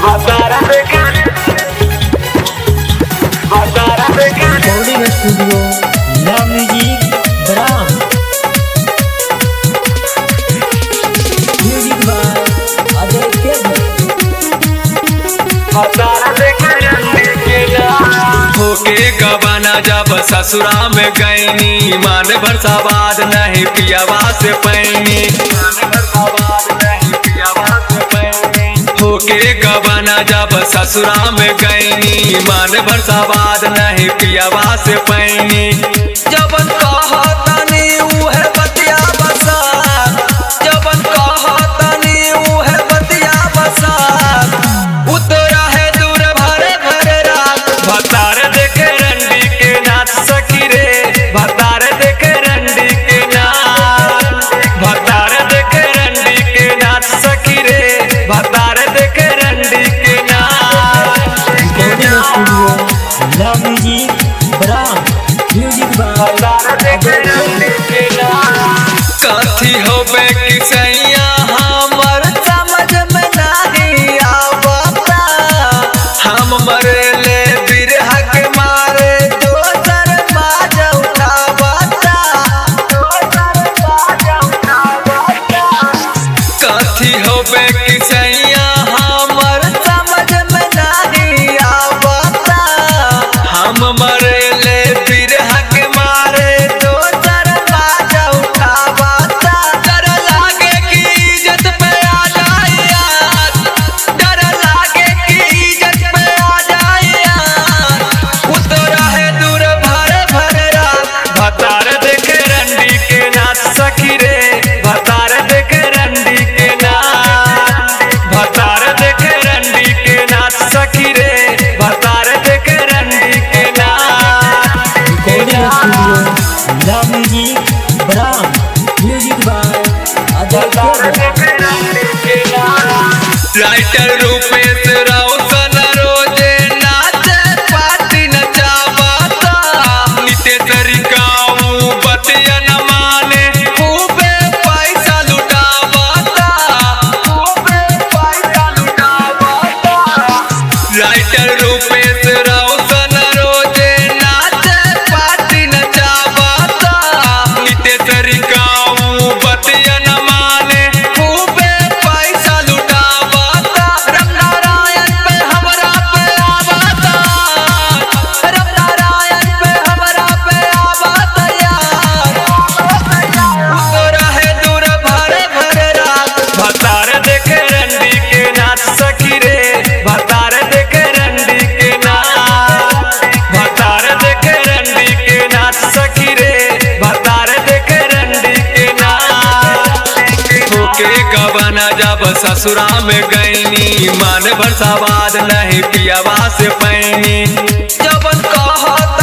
Recording Studio La Musique Brahms Music by Ajay Kebble होके गबाना जब ससुरा में गईनी मान भर सवाद नहीं पियावा से पैनी होके गबाना जब ससुरा में गईनी मान भर सवाद नहीं पियावा से पैनी जबन कहतनी उहे बतिया बसा जबन कहतनी उहे बतिया बसा उतरा है दूर भरे भरे रात भतार देखे रंडी के नाच सकी रे भतार देखे रंडी के नाच भतार देखे रंडी के नाच सकी रे भतार देखे रंडी के नाच Recording Studio La Musique Brahms Music by Ajay Kebble कथी होबे कि सैया हमर समझ में नहीं आवता हम मरेले बिरह के मारे दोसर बाज उठावता कथी होबे कि सैया हमर समझ में नहीं आवता हम मरेले बिरह के मारे दोसर बाज उठावता डर लागे कि इज्जत पे आ जाए यार डर लागे कि इज्जत पे आ जाए यार उतरा है दूर भरे भरे रात भतार देखे रंडी के नाच सखी रे भतार देखे रंडी के नाच भतार देखे रंडी के नाच सखी रे भतार देखे रंडी के नाच Recording Studio La Musique Brahms Music by Ajay Kebble writer Rupesh Raushan रोजे नाचे पार्टी नचावता नित्य तरीकाऊ बतिया न माने खूबे पैसा लुटावता खूबे पैसा लुटावता राइटर रूपेश राउसन रोजे नाचे पार्टी नचावता नित्य तरीकाऊ बतिया न माने खूबे पैसा लुटावता राम नारायण पे हमरा पे आवता राम नारायण पे हमरा पे आवता यार तोरा है दूर भरे भरे रात भतार देखे रंडी के नाच सखी रे भतार देखे रंडी के नाच भतार देखे रंडी के नाच सखी रे भतार देखे रंडी के नाच होके गबना जब ससुरा में गईनी मान भर सवाद नहीं पियावा से पैनी जबन कहत